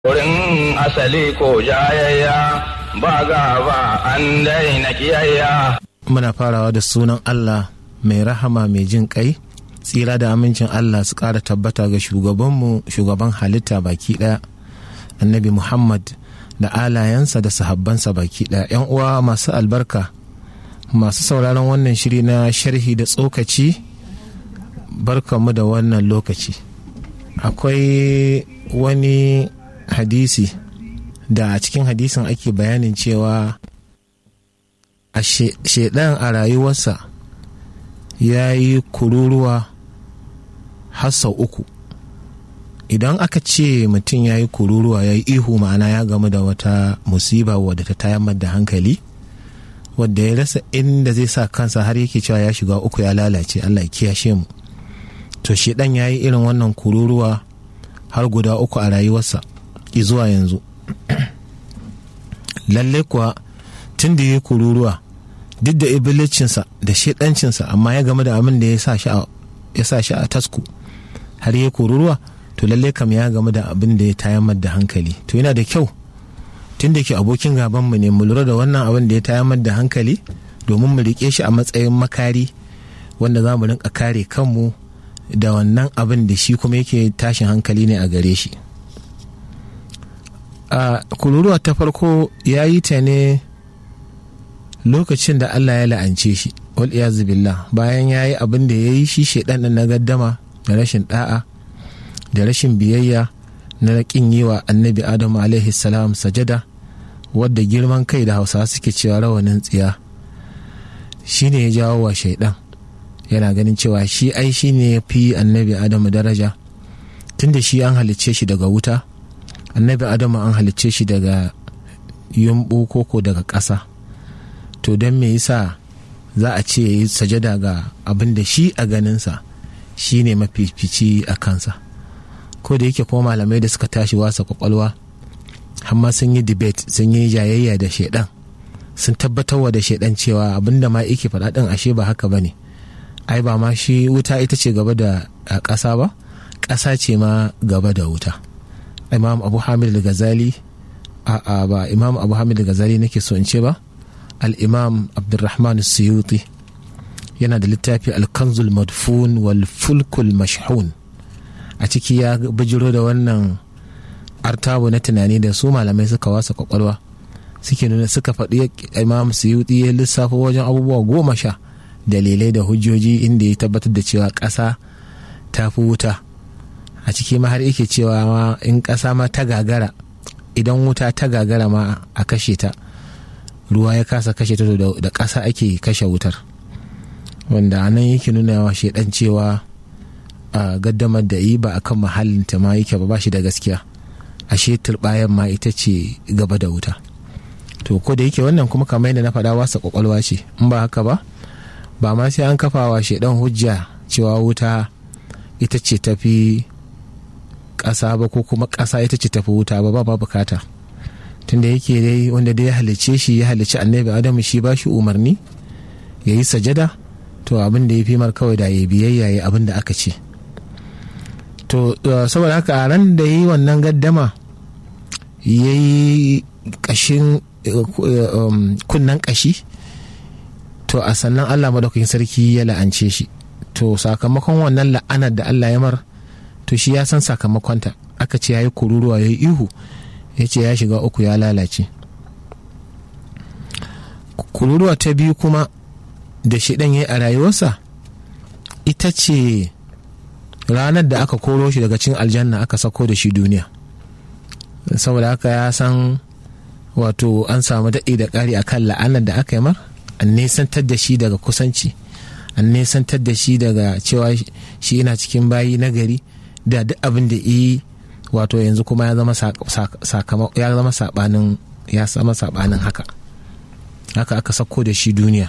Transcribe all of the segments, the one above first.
Wurin asali ko jayayya ba gaba an daina kiyayya. Muna farawa da sunan Allah mai rahama mai jin kai, tsira da amincin Allah su ƙara tabbata ga shugabanmu shugaban halitta baki ɗaya, annabi Muhammad da alayensa da sahabbansa baki ɗaya. ‘Yan uwa masu albarka, masu sauraron wannan shiri na sharhi da tsokaci, barkanmu da wannan lokaci. Akwai wani hadisi da a cikin hadisin ake bayanin cewa a shaidan a rayuwarsa ya yi kururuwa har sau uku idan aka ce mutum ya yi kururuwa ya yi ihu ma'ana ya gamu da wata musiba wadda ta tayar da hankali wadda ya rasa inda zai sa kansa har yake cewa ya shiga uku ya lalace allah ya kiyashe mu to shaidan ya yi irin wannan kururuwa har guda uku a rayuwarsa zuwa yanzu lalle kuwa tun da ya yi kururuwa duk da ibilicinsa da shaidancinsa amma ya game da abin da ya sa shi a tasku har ya kururuwa to lalle kam ya game da abin da ya tayamar da hankali to yana da kyau tun da ke abokin gabanmu ne mu lura da wannan abin da ya tayamar da hankali domin mu riƙe shi a matsayin makari wanda za mu rinka kare kanmu da wannan abin da shi kuma yake tashin hankali ne a gare shi a kururuwa ta farko ya yi ta ne lokacin da Allah ya la'ance shi wal billah bayan ya yi abin da ya yi shi shaidan na gaddama da rashin da'a da rashin biyayya na raƙin yi wa annabi adamu alaihi salam sajada wadda girman kai da hausawa suke cewa rawanin tsiya shi ne ya jawo wa shaidan yana ganin cewa shi ai shi ne ya fi annabi adamu daraja tunda shi an halicce shi daga wuta annabi adamu an halicce shi daga yumbu koko daga ƙasa to don me yasa za a ce ya yi sajada ga abin da shi a ganinsa shi ne mafifici a kansa ko da yake kuma malamai da suka tashi wasa kwakwalwa amma sun yi debate sun yi jayayya da shaidan sun tabbatarwa da shaidan cewa abin da ma yake faɗa ɗin ashe ba haka ba ne ai ba ma shi wuta ita ce gaba da ƙasa ba ƙasa ce ma gaba da wuta imam abu hamid al-ghazali a ba imam abu hamid al-ghazali nake so in ce ba al-imam abdurrahman suyuti yana da littafi al-kanzul madfun wal fulkul mashhun a ciki ya bijiro da wannan artabu na tunani da su malamai suka wasa kwakwalwa suke nuna suka faɗi imam suyuti ya lissafa wajen abubuwa goma sha dalilai da hujjoji inda ya tabbatar da cewa ƙasa ta fi wuta a ciki ma har yake cewa ma in ƙasa ma ta gagara idan wuta ta gagara ma a kashe ta ruwa ya kasa kashe ta da ƙasa ake kashe wutar wanda nan yake nuna wa shaidan cewa a gaddamar da yi ba a kan mahallinta ma yake ba shi da gaskiya ashe turbayan ma ita ce gaba da wuta to ko da yake wannan kuma kamar yadda na faɗa wasa kwakwalwa ce in ba haka ba ba ma sai an kafa wa shaidan hujja cewa wuta ita ce tafi ƙasa ba ko kuma ƙasa ita ce tafi wuta ba ba bukata tunda yake dai wanda dai ya halice shi ya halice annabi adamu shi ba shi umarni ya yi sajada to abin da ya fi mar kawai da ya biyayya ya abin da aka ce to saboda haka a ran da ya yi wannan gaddama ya yi ƙashin kunnen ƙashi to a sannan allah madaukakin sarki ya la'ance shi to sakamakon wannan la'anar da allah ya mar to shi ya san sakamakonta aka ce ya yi kururuwa ya yi ihu ya ce ya shiga uku ya lalace kururuwa ta biyu kuma da shidan ya yi a rayuwarsa ita ce ranar da aka koro shi daga cin aljanna aka sako da shi duniya saboda haka ya san wato an samu daɗi da ƙari a kan la'anar da aka yi mar an nesantar da shi daga kusanci an nesantar da shi daga cewa shi ina cikin bayi na gari da duk abin da yi wato yanzu kuma ya zama ya zama sabanin ya zama sabanin haka haka aka sako da shi duniya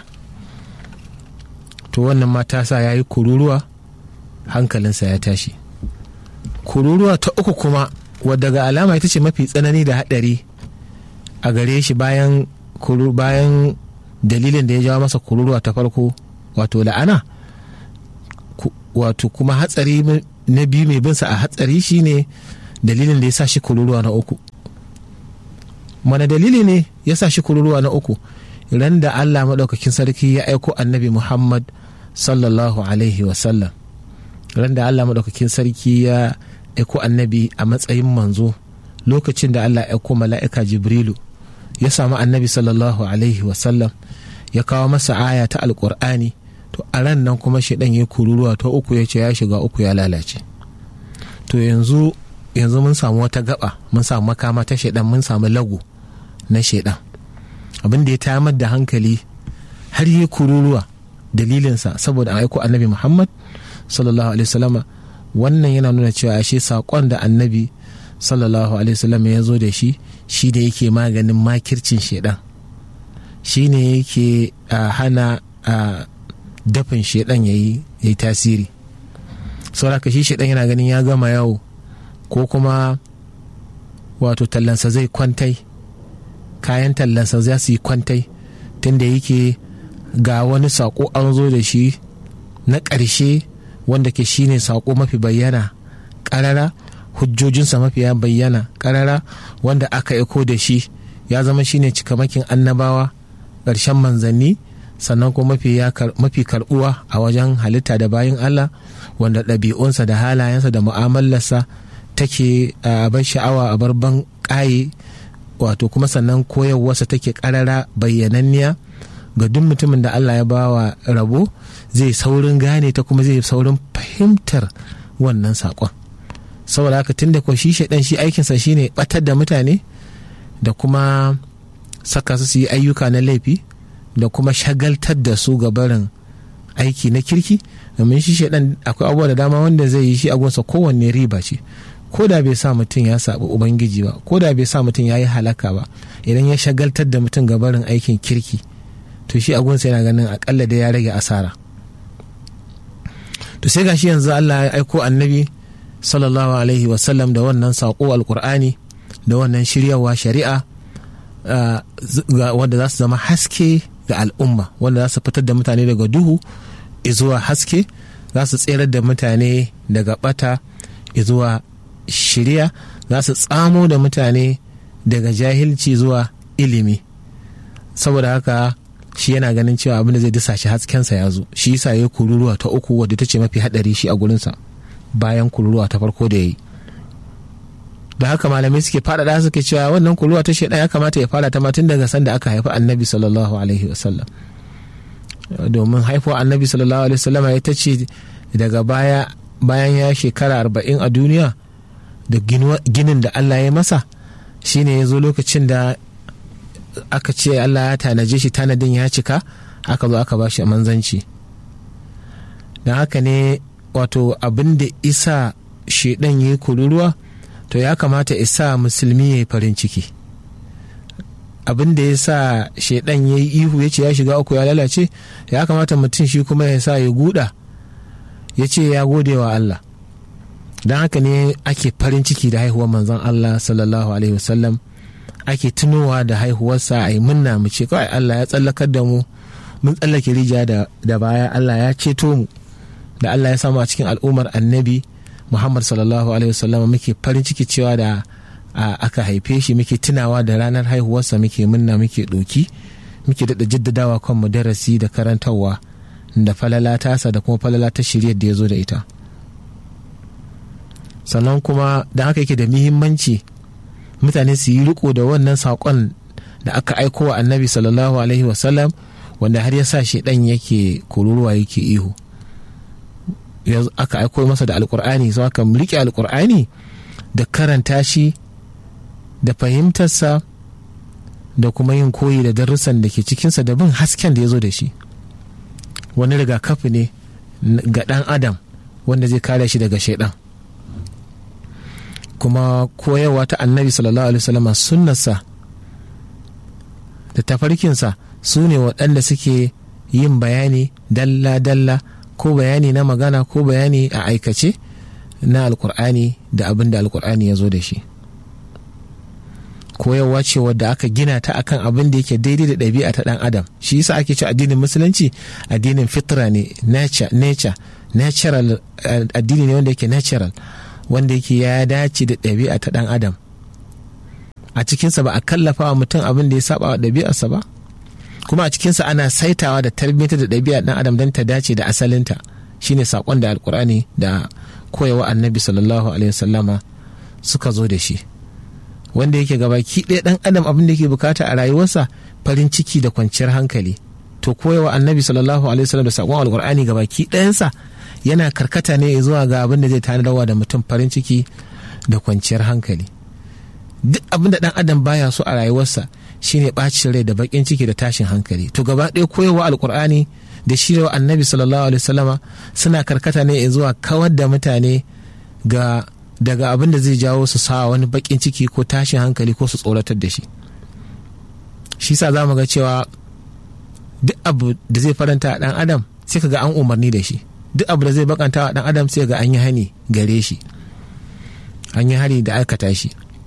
to wannan mata sa ya yi kururuwa hankalinsa ya tashi kururuwa ta uku kuma wadda ga alama ita ce mafi tsanani da haɗari a gare shi bayan bayan dalilin da ya jawo masa kururuwa ta farko wato la'ana wato kuma hatsari na biyu mai binsa a hatsari shine dalilin da ya sa shi kururuwa na uku mana dalili ne ya sa shi kururuwa na uku ran da allah maɗaukakin sarki ya aiko annabi muhammad sallallahu alaihi wasallam ran da allah maɗaukakin sarki ya aiko annabi a matsayin manzo lokacin da allah ya aiko mala'ika jibrilu ya samu annabi sallallahu alaihi wasallam ya kawo masa aya ta alkur'ani to a ran nan kuma shi ya kururuwa ta uku ya ce ya shiga uku ya lalace to yanzu yanzu mun samu wata gaba mun samu makama ta shaidan mun samu lagu na shaidan abin da ya tayar da hankali har yi kururuwa dalilinsa saboda an aiko annabi muhammad sallallahu alaihi wasallama wannan yana nuna cewa ashe saƙon da annabi sallallahu alaihi wasallama ya zo da shi shi da yake maganin makircin shaidan shi ne yake hana dafin shaidan ya yi tasiri sauraka shi shaidan yana ganin ya gama yawo ko kuma wato tallansa zai kwantai kayan tallansa za su yi kwantai tunda yake ga wani saƙo an zo da shi na ƙarshe wanda ke shine saƙo mafi bayyana ƙarara hujjojinsa mafiya bayyana ƙarara wanda aka iko da shi ya zama shine cikamakin annabawa ƙarshen manzanni sannan kuma mafi karɓuwa a wajen halitta da bayan Allah wanda ɗabi'unsa da halayensa da mu'amalarsa take a bar sha'awa a bar ban ƙaye wato kuma sannan koyarwarsa take ƙarara bayyananniya ga duk mutumin da Allah ya bawa rabo zai saurin gane ta kuma zai saurin fahimtar wannan saƙon saboda haka tun da ko shi shaidan shi aikinsa shine batar da mutane da kuma saka su su yi ayyuka na laifi da kuma shagaltar da su ga barin aiki na kirki domin shi shaidan akwai abubuwa da dama wanda zai yi shi a gunsa kowanne riba ce ko da bai sa mutum ya saɓi ubangiji ba ko da bai sa mutum ya yi halaka ba idan ya shagaltar da mutum ga barin aikin kirki to shi agunsa yana ganin akalla da ya rage asara to sai gashi yanzu Allah ya aiko annabi sallallahu alaihi wasallam da wannan saƙo alkur'ani da wannan shiryawa shari'a wanda za su zama haske ga al'umma wanda za su fitar da mutane daga duhu zuwa haske za su tserar da mutane daga bata zuwa shirya za su tsamo da mutane daga jahilci zuwa ilimi saboda haka shi yana ganin cewa abin da zai disa shi haskensa ya zo shi yasa ya kururuwa ta uku wadda ta ce mafi hadari shi a gurinsa bayan kururuwa ta farko da ya yi da haka malamai suke faɗaɗa suke cewa wannan kururuwa ta shaidan ya kamata ya fara ta ma tun daga sanda aka haifi annabi sallallahu alaihi wasallam domin haifuwa annabi sallallahu alaihi wasallam ya ta ce daga baya bayan ya shekara arba'in a duniya da ginin da allah ya masa shine ya zo lokacin da aka ce Allah ya tanaje shi tanadin ya cika aka zo aka ba shi manzanci don haka ne wato abin da isa shaidan ya yi kururuwa to ya kamata isa musulmi ya yi farin ciki abin da ya sa shaidan ya yi ihu ya ce ya shiga uku ya lalace ya kamata mutum shi kuma ya sa ya guda ya ce ya gode wa Allah don haka ne ake farin ciki da haihuwar manzon Allah sallallahu alaihi wasallam ake tunowa da haihuwarsa a yi munna mu ce kawai Allah ya tsallakar da mu mun tsallake rija da baya Allah ya ceto mu da Allah ya samu a cikin al'ummar annabi Muhammad sallallahu alaihi wasallam muke farin ciki cewa da aka haife shi muke tunawa da ranar haihuwarsa muke munna muke ɗoki muke daɗa jaddadawa kan mu darasi da karantarwa da falala tasa da kuma falala ta shiryar da ya zo da ita sannan kuma da haka yake da muhimmanci mutane su yi riko da wannan saƙon da aka aiko wa annabi sallallahu alaihi wasallam wanda har ya sa shi ɗan yake kururuwa yake ihu aka aiko masa da alkur'ani sau aka riƙe alkur'ani da karanta shi da fahimtarsa da kuma yin koyi da darussan da ke cikinsa da bin hasken da ya zo da shi wani rigakafi ne ga ɗan adam wanda zai kare shi daga shaidan kuma koyarwa ta annabi sallallahu alaihi wasallam sunnarsa da tafarkinsa su ne waɗanda suke yin bayani dalla-dalla ko bayani na magana ko bayani a aikace na alkur'ani da abin da alkur'ani ya zo da shi koyarwa ce wadda aka gina ta akan abin da yake daidai da ɗabi'a ta ɗan adam shi yasa ake ci addinin musulunci addinin fitra ne nature nature natural addini ne wanda yake natural wanda yake ya dace da ɗabi'a ta ɗan adam a cikinsa ba a kallafa wa mutum abin da ya saba wa ɗabi'arsa ba kuma a cikinsa ana saitawa da tarbiyyar da ɗabi'a ɗan adam don ta dace da asalinta shine saƙon da alkur'ani da koyawa annabi sallallahu alaihi wasallama suka zo da shi wanda yake gabaki ɗaya ɗan adam abin da yake bukata a rayuwarsa farin ciki da kwanciyar hankali to koyawa annabi sallallahu alaihi wasallam da saƙon alkur'ani gabaki ɗayansa yana karkata ne zuwa ga abin da zai tanadarwa da mutum farin ciki da kwanciyar hankali duk abin da ɗan adam baya so a rayuwarsa shine ɓacin rai da baƙin ciki da tashin hankali to gaba ɗaya koyawa alkur'ani da shirya annabi sallallahu alaihi wasallama suna karkata ne zuwa kawar da mutane ga daga abin da zai jawo su sa wani bakin ciki ko tashin hankali ko su tsoratar da shi shi sa za mu ga cewa duk abu da zai faranta a dan adam sai ka ga an umarni da shi duk abu da zai bakanta a dan adam sai ga an yi hani gare shi an yi hari da aikata shi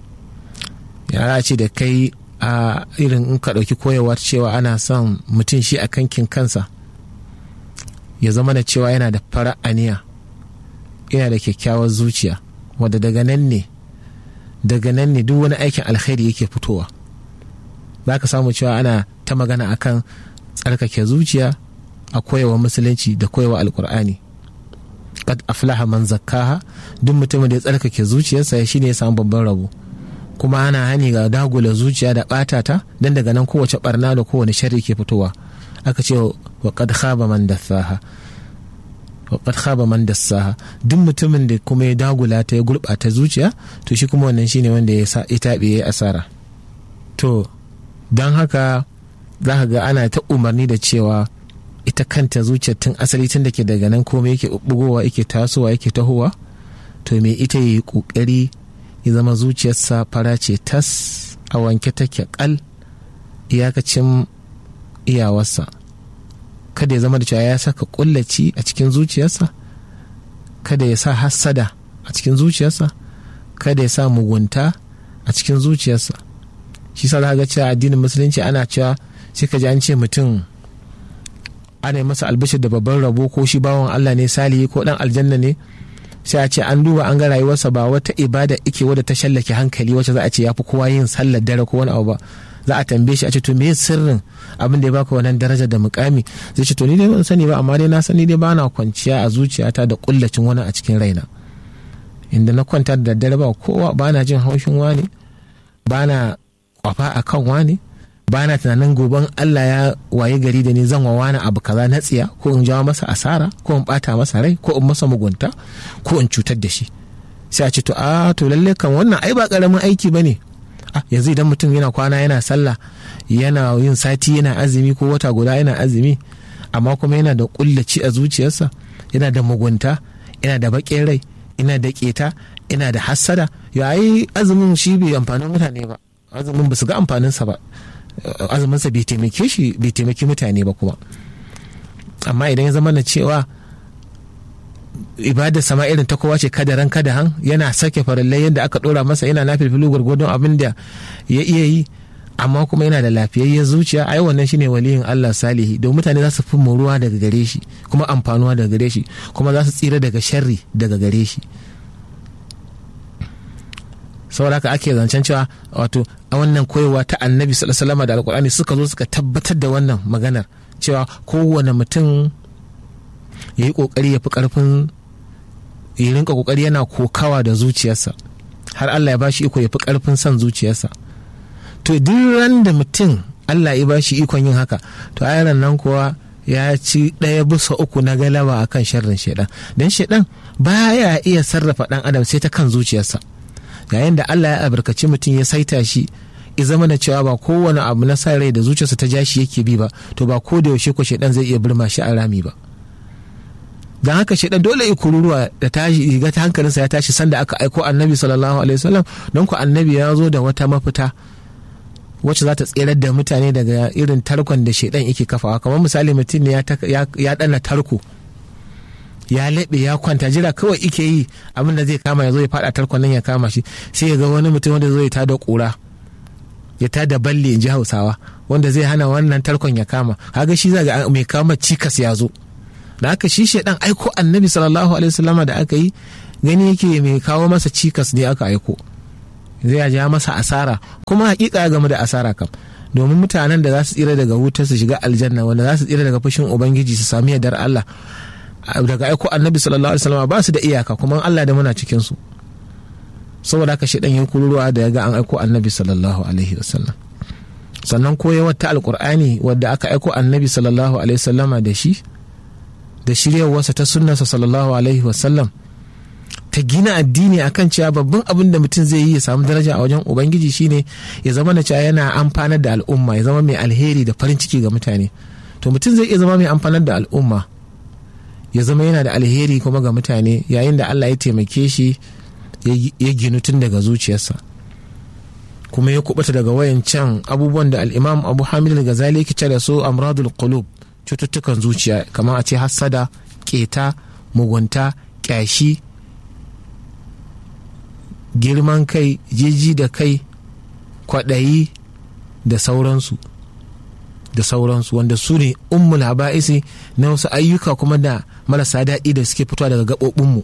ya ce da kai a irin in ka ɗauki koyarwa cewa ana son mutum shi a kankin kansa ya zama da cewa yana da fara aniya yana da kyakkyawar zuciya wadda daga nan ne daga nan ne duk wani aikin alkhairi yake fitowa za ka samu cewa ana ta magana akan tsarkake zuciya a koyawa musulunci da koyawa alkur'ani kad aflaha man zakkaha duk mutumin da ya tsarkake zuciyarsa shi ne ya samu babban rabo kuma ana hani ga dagula zuciya da ɓata ta don daga nan kowace barna da kowane sharri ke fitowa aka ce wa kad khaba man dassaha wa kad khaba man dassaha duk mutumin da kuma ya dagula ta ya gurɓata zuciya to shi kuma wannan shine wanda ya sa ya taɓe ya asara to don haka za ka ga ana ta umarni da cewa ita kanta zuciyar tun asali tun da ke daga nan komai yake bugowa yake tasowa yake tahowa to me ita yi kokari ya zama zuciyarsa fara ce tas a wanke take kal iyakacin iyawarsa kada ya zama da cewa ya saka kullaci a cikin zuciyarsa kada ya sa hassada a cikin zuciyarsa kada ya sa mugunta a cikin zuciyarsa shi sa ga cewa addinin musulunci ana cewa sai ka ji an ce mutum ana masa albishir da babban rabo ko shi bawan Allah ne salihi ko dan aljanna ne sai a ce an duba an ga rayuwarsa ba wata ibada ike wadda ta shallake hankali wacce za a ce ya fi kowa yin sallar dare ko wani abu ba za a tambaye shi a ce to me sirrin abin da ya baka wannan daraja da mukami zai ce to ni dai ban sani ba amma dai na sani dai bana kwanciya a zuciyata da kullacin wani a cikin raina inda na kwanta da daddare ba kowa bana jin haushin wani bana kwafa akan wani bana tunanin goben Allah ya waye gari da ni zan wa wani abu kaza na tsiya ko in jawo masa asara ko in bata masa rai ko in masa mugunta ko in cutar da shi sai a ce to a to lalle kan wannan ai ba karamin aiki bane yanzu idan mutum yana kwana yana sallah yana yin sati yana azumi ko wata guda yana azumi amma kuma yana da kullaci a zuciyarsa yana da mugunta yana da baƙin rai yana da keta yana da hassada ya yi azumin shi bai amfanin mutane ba azumin ba su ga amfaninsa ba azuminsa bai taimake shi bai taimaki mutane ba kuma amma idan ya zama na cewa ibada sama irin ta kowa ce kada ran kada han yana sake farallai yadda aka dora masa yana nafilfilu gwargwadon abin da ya iya yi amma kuma yana da lafiyayyen zuciya ai wannan shine waliyin Allah salihi don mutane za su fi ruwa daga gare shi kuma amfanuwa daga gare shi kuma za su tsira daga sharri daga gare shi saboda haka ake zancen cewa wato a wannan koyewa ta annabi sallallahu da alkur'ani suka zo suka tabbatar da wannan maganar cewa kowane mutum ya yi kokari ya fi karfin ya rinka kokari yana kokawa da zuciyarsa har Allah ya bashi iko ya fi karfin son zuciyarsa to duk ran da mutum Allah ya bashi ikon yin haka to ayaran nan kuwa ya ci ɗaya bisa uku na galaba akan sharrin shaidan don shaidan baya iya sarrafa ɗan adam sai ta kan zuciyarsa yayin da Allah ya albarkaci mutum ya saita shi ya zama da cewa ba kowane abu na sa rai da zuciyarsa ta ja shi yake bi ba to ba ko da yaushe ko shaidan zai iya birma shi a rami ba don haka shaidan dole ya kururuwa da tashi ga ta hankalinsa ya tashi sanda aka aiko annabi sallallahu alaihi wasallam don ku annabi ya zo da wata mafita wacce za ta tserar da mutane daga irin tarkon da shaidan yake kafawa kamar misali mutum ne ya dana tarko ya laɓe ya kwanta jira kawai ike yi abin da zai kama ya zo ya faɗa tarkon nan ya kama shi sai ya ga wani mutum wanda zai ta da ƙura ya ta da balle in ji hausawa wanda zai hana wannan tarkon ya kama kaga shi zaga mai kama cikas ya zo da aka shi shaidan aiko annabi sallallahu alaihi wasallama da aka yi gani yake mai kawo masa cikas ne aka aiko zai ja masa asara kuma hakika ya game da asara kam domin mutanen da za su tsira daga wuta su shiga aljanna wanda za su tsira daga fushin ubangiji su sami yardar Allah daga aiko annabi sallallahu alaihi wasallam ba su da iyaka kuma Allah da muna cikin su saboda haka shi dan yin kururuwa da ya ga an aiko annabi sallallahu alaihi wasallam sannan koyawar ta alkur'ani wadda aka aiko annabi sallallahu alaihi wasallama da shi da shiryarwarsa ta sunnarsa sallallahu alaihi wasallam ta gina addini akan cewa babban abin da mutum zai yi ya samu daraja a wajen ubangiji shine ya zama na cewa yana amfanar da al'umma ya zama mai alheri da farin ciki ga mutane to mutum zai iya zama mai amfanar da al'umma ya zama yana da alheri kuma ga mutane yayin da allah ya taimake shi ya ginu tun daga zuciyarsa kuma ya kubuta daga wayancan abubuwan da al'imam abu hamid al-ghazali yake ce da su amradul qulub cututtukan zuciya kamar a ce hassada keta mugunta kyashi girman kai jiji da kai kwaɗayi da sauransu da sauransu wanda su ne ummul haba'isi na wasu ayyuka kuma da marasa daɗi da suke fitowa daga gaɓoɓinmu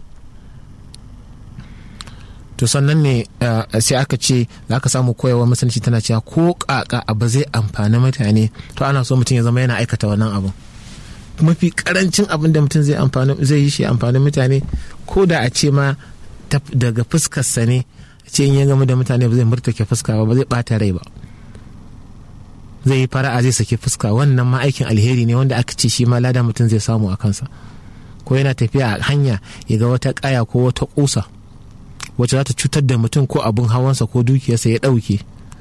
to sannan ne sai aka ce za ka samu koyawa musulunci tana cewa ko kaka abu zai amfani mutane to ana so mutum ya zama yana aikata wannan abin mafi karancin abin da mutum zai amfani zai yi shi amfani mutane ko da a ce ma daga fuskarsa ne ce in ya gama da mutane ba zai murtake fuska ba ba zai bata rai ba zai yi fara'a zai sake fuska wannan ma aikin alheri ne wanda aka ce shi ma lada mutum zai samu a kansa ko yana tafiya a hanya ya ga wata kaya ko wata kusa wacce za ta cutar da mutum ko abin hawansa ko dukiyarsa ya ɗauke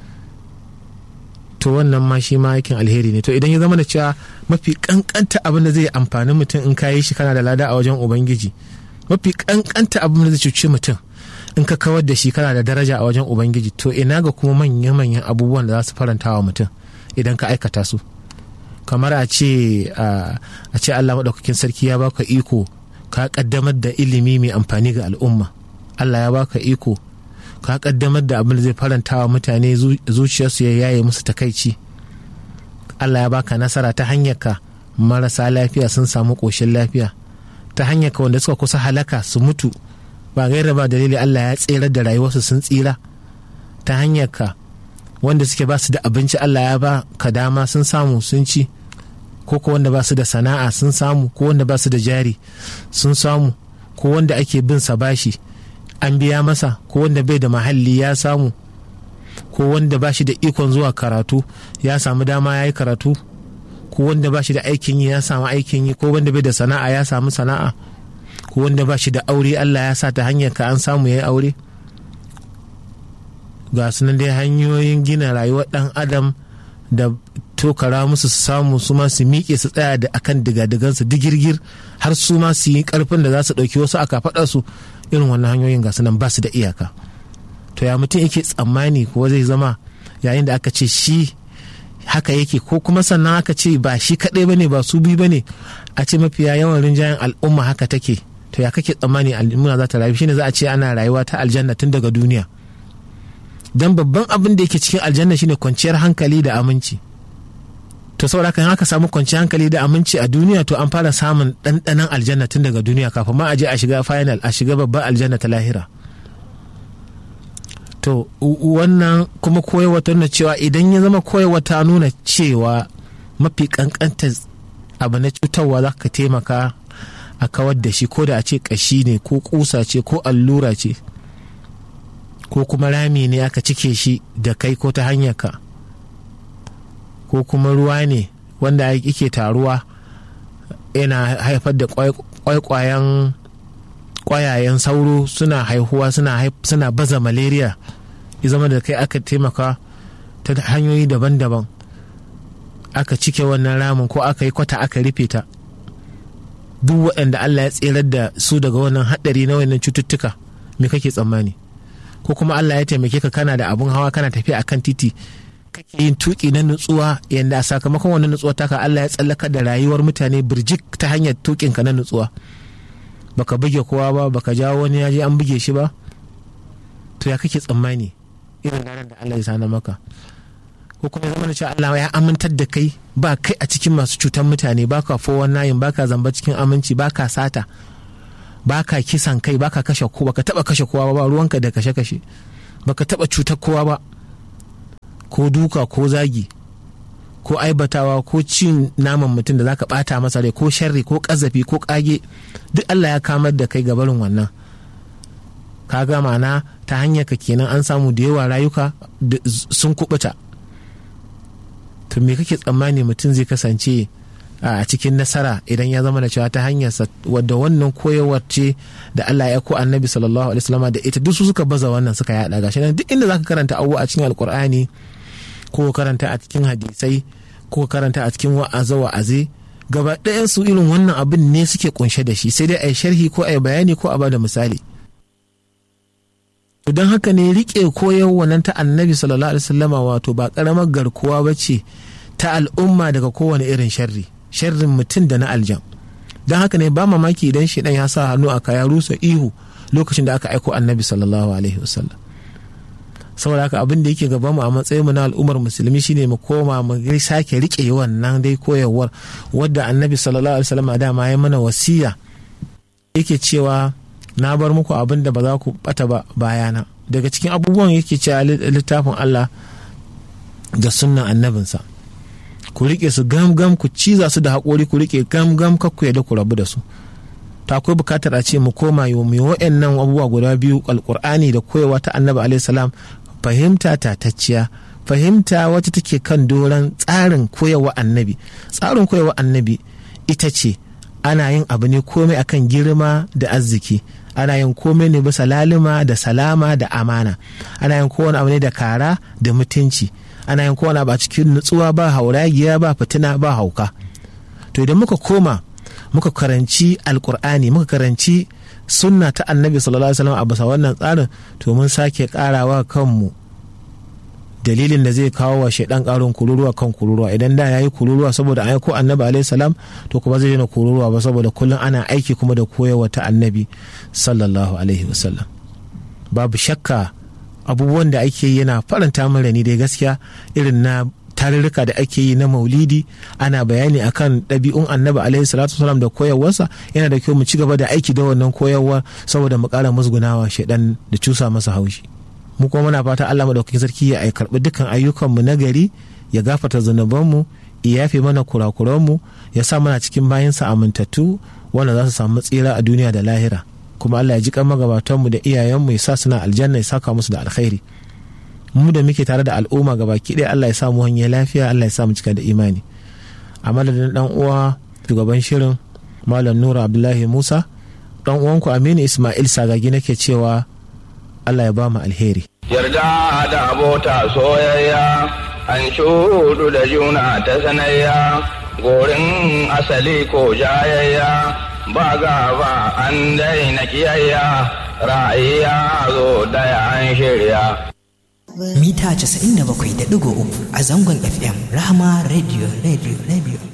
to wannan ma shi ma aikin alheri ne to idan ya zama da cewa mafi kankanta abin da zai amfani mutum in ka yi shi kana da lada a wajen ubangiji mafi kankanta abin da zai cuci mutum in ka kawar da shi kana da daraja a wajen ubangiji to ina ga kuma manya-manyan abubuwan da za su faranta wa mutum idan ka aikata su kamar a ce a ce Allah maɗaukakin sarki ya baka iko ka kaddamar da ilimi mai amfani ga al'umma Allah ya baka iko ka kaddamar da abin da zai faranta wa mutane zuciyarsu ya yaye musu takaici Allah ya baka nasara ta hanyar ka marasa lafiya sun samu ƙoshin lafiya ta hanyar ka wanda suka kusa halaka su mutu ba gaira ba dalili Allah ya tserar da rayuwarsu sun tsira ta hanyar ka wanda suke ba su da abinci Allah ya ba ka dama sun samu sun ci ko ko wanda ba su da sana'a sun samu ko wanda ba su da jari sun samu ko wanda ake bin sa bashi an biya masa ko wanda bai da mahalli ya samu ko wanda ba shi da ikon zuwa karatu ya samu dama ya yi karatu ko wanda ba shi da aikin yi ya samu aikin yi ko wanda bai da sana'a ya samu sana'a ko wanda ba shi da aure Allah ya sa ta hanyar ka an samu ya yi aure ga sunan dai hanyoyin gina rayuwar dan adam da tokara musu su samu su ma su miƙe su tsaya da akan digadigansu digirgir har su ma su yi karfin da za su ɗauki wasu aka faɗa su irin wannan hanyoyin ga sunan ba su da iyaka to ya mutum yake tsammani ko zai zama yayin da aka ce shi haka yake ko kuma sannan aka ce ba shi kaɗai bane ba su biyu bane a ce mafiya yawan rinjayen al'umma haka take to ya kake tsammani al'umma za ta rayu shine za a ce ana rayuwa ta aljanna tun daga duniya dan babban abin da yake cikin aljanna shine kwanciyar hankali da aminci to saboda kan haka samu kwanciyar hankali da aminci a duniya to an fara samun ɗanɗanon aljanna tun daga duniya kafin ma a je a shiga final a shiga babban aljanna ta lahira to wannan kuma koyarwa ta nuna cewa idan ya zama koyarwa ta nuna cewa mafi kankanta abu na cutarwa za ka taimaka a kawar da shi ko da a ce kashi ne ko kusa ce ko allura ce ko kuma rami ne aka cike shi da kai ko ta hanyar ka ko kuma ruwa ne wanda yake taruwa yana haifar da kwaikwayen kwayayen sauro suna haihuwa suna baza malaria ya zama da kai aka taimaka ta hanyoyi daban-daban aka cike wannan ramin ko aka yi kwata aka rufe ta duk waɗanda Allah ya tserar da su daga wannan haɗari na wannan cututtuka me kake tsammani ko kuma Allah ya taimake ka kana da abun hawa kana tafiya akan titi kake yin tuki na nutsuwa yanda a sakamakon wannan nutsuwa taka Allah ya tsallaka da rayuwar mutane birjik ta hanyar tukin ka na nutsuwa baka buge kowa ba baka jawo wani ya je an buge shi ba to ya kake tsammani irin ranar da Allah ya sana maka ko kuma ya zama da cewa Allah ya amintar da kai ba kai a cikin masu cutar mutane ba ka fowar nayin ba ka zamba cikin aminci ba ka sata baka kisan kai baka kashe ko baka taba kashe kowa ba ruwanka da kashe kashe baka taba cutar kowa ba ko duka ko zagi ko aibatawa ko cin naman mutum da zaka bata masa rai ko sharri ko kazafi ko kage duk Allah ya kamar da kai gabarin wannan kaga ma'ana ta hanyar ka kenan an samu da yawa rayuka sun kubuta to me kake tsammani mutum zai kasance a cikin nasara idan ya zama da cewa ta hanyar wadda wannan koyarwar ce da Allah ya ko annabi sallallahu alaihi wasallam da ita duk su suka baza wannan suka yada gashi nan duk inda zaka karanta abubuwa a cikin alkur'ani ko karanta a cikin hadisai ko karanta a cikin wa'aza wa'aze gaba ɗayan su irin wannan abin ne suke kunshe da shi sai dai a yi sharhi ko a yi bayani ko a bada misali don haka ne rike koyarwa nan ta annabi sallallahu alaihi wasallama wato ba karamar garkuwa ba ce ta al'umma daga kowane irin sharri sharrin mutum da na aljan don haka ne ba mamaki idan shi ya sa hannu a kaya rusa ihu lokacin da aka aiko annabi sallallahu alaihi wasallam saboda haka abin da yake gaban mu a matsayin mu na al'ummar musulmi shine mu koma mu sake rike wannan dai koyarwar wadda annabi sallallahu alaihi wasallam dama ya mana wasiya yake cewa na bar muku abin da ba za ku bata ba bayana daga cikin abubuwan yake cewa littafin Allah da sunnan annabinsa ku rike su gam gam ku ciza su da haƙori ku rike gam gam kakku yadda ku rabu da su ta akwai bukatar a ce mu koma yi mu wa'annan abubuwa guda biyu alkur'ani da koyawa ta annabi alaihi salam fahimta tatacciya fahimta wacce take kan doron tsarin koyawa annabi tsarin koyawa annabi ita ce ana yin abu ne komai akan girma da arziki ana yin komai ne bisa lalima da salama da amana ana yin kowane abu ne da kara da mutunci ana yin kowane abu a cikin nutsuwa ba hauragiya ba fitina ba hauka to idan muka koma muka karanci alkur'ani muka karanci sunna ta annabi sallallahu alaihi wasallam a bisa wannan tsarin to mun sake karawa kanmu dalilin da zai kawo wa shaidan karin kururuwa kan kururuwa idan da yayi kururuwa saboda an ko annabi alaihi salam to kuma zai daina kururuwa ba saboda kullum ana aiki kuma da koyarwa ta annabi sallallahu alaihi wasallam babu shakka abubuwan da ake yi yana faranta min rani dai gaskiya irin na tarurruka da ake yi na maulidi ana bayani akan ɗabi'un annabi alaihi salatu wasalam da koyarwarsa yana da kyau mu ci gaba da aiki da wannan koyarwa saboda mu ƙara musgunawa shaidan da cusa masa haushi mu kuma muna fata Allah madaukakin sarki ya karɓi dukkan ayyukanmu na gari ya gafarta zunubanmu ya yafe mana kurakuranmu ya sa mana cikin bayansa amintattu wanda za su samu tsira a duniya da lahira kuma Allah ya ji kan magabatanmu da iyayenmu ya sa suna aljanna ya saka musu da alkhairi mu da muke tare da al'umma gabaki ɗaya Allah ya sa mu hanyar lafiya Allah ya sa mu cika da imani a madadin dan uwa shugaban shirin malam nura abdullahi musa dan uwanku aminu ismail sagagi nake cewa Allah ya ba mu alheri yarda da abota soyayya an shudu da juna ta sanayya gorin asali ko jayayya ba gaba an daina kiyayya ra'ayya zo daya an shirya mita 97.3 a zangon FM Rahama Radio Radio Radio